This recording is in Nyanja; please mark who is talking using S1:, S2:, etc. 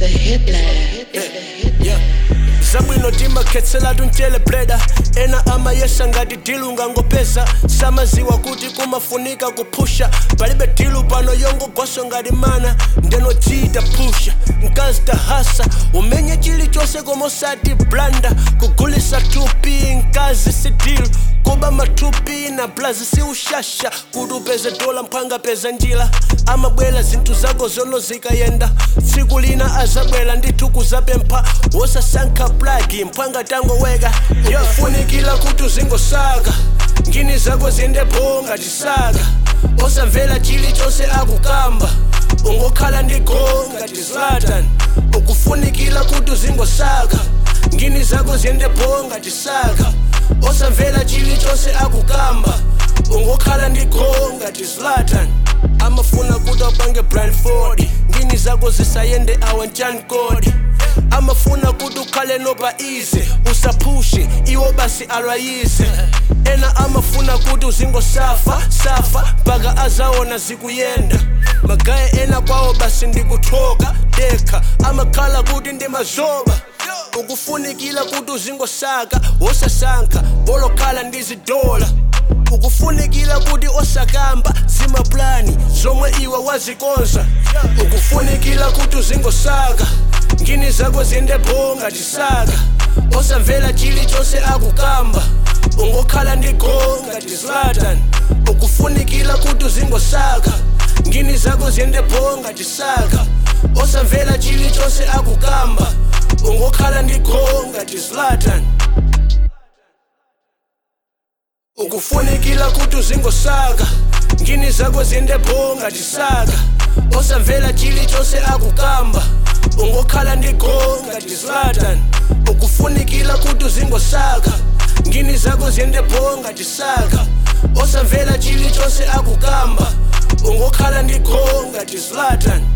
S1: the hit lab. It's the hit
S2: yeah. zabwino timakhetselatu mtele bleda ena amayesa ngati dilu ngangopeza samaziwa kuti kumafunika kuphusha palibe dilu pano yongogwaso ngati mana ndenochita phusha mkazi tahasa umenye chilichonse komosati blanda kugulisa tupi mkazi si dilu kuba matupi na blazi si ushasha kuti upeze dola mphanga peza njira amabwela zinthu zako zono zikayenda tsiku lina azabwela ndithu kuzapempha wosasankha plagi mphanga tangoweka yofunikira kuti uzingosaka ngini zako ziyendepho ngati saka osamvera chilichonse akukamba ungokhala ndi go ngati zlatan ukufunikira kuti uzingosaka ngini zako ziyendepho ngati saka osamvera chilichonse akukamba ungokhala ndi go ngati zlatan amafuna kuti upange blindfold ngini zako zisayende awanchani kodi amafuna kuti ukhale nopa ize usaphushe iwo basi alwayize ena amafuna kuti uzingosafa safa mpaka azaona zikuyenda magaye ena kwawo basi ndikuthoka dekha amakhala kuti ndimazoba ukufunikira kuti uzingosaka wosasankha bolokhala ndi zidola ukufunikira kuti osakamba zimaplani zomwe iwe wazikonza ukufunikira kuti uzingosaka ngini zako ziyendepho ngati saka osamvera chilichonse akukamba ungokhala ndi go ngati zlatan ukufunikira kuti uzingosaka ngini zako ziyendepho ngati saka osamvera chilichonse akukamba ungokhala ndi go ngati zlatan ukufunikira kuti uzingosaka ngini zako ziyendepho ngati saka osamvera chilichonse akukamba ungokhala ndi go ngati zlatan ukufunikira kuti uzingosaka ngini zako ziyendepho ngati saka osamvera chilichonse akukamba ungokhala ndi go ngati zlatan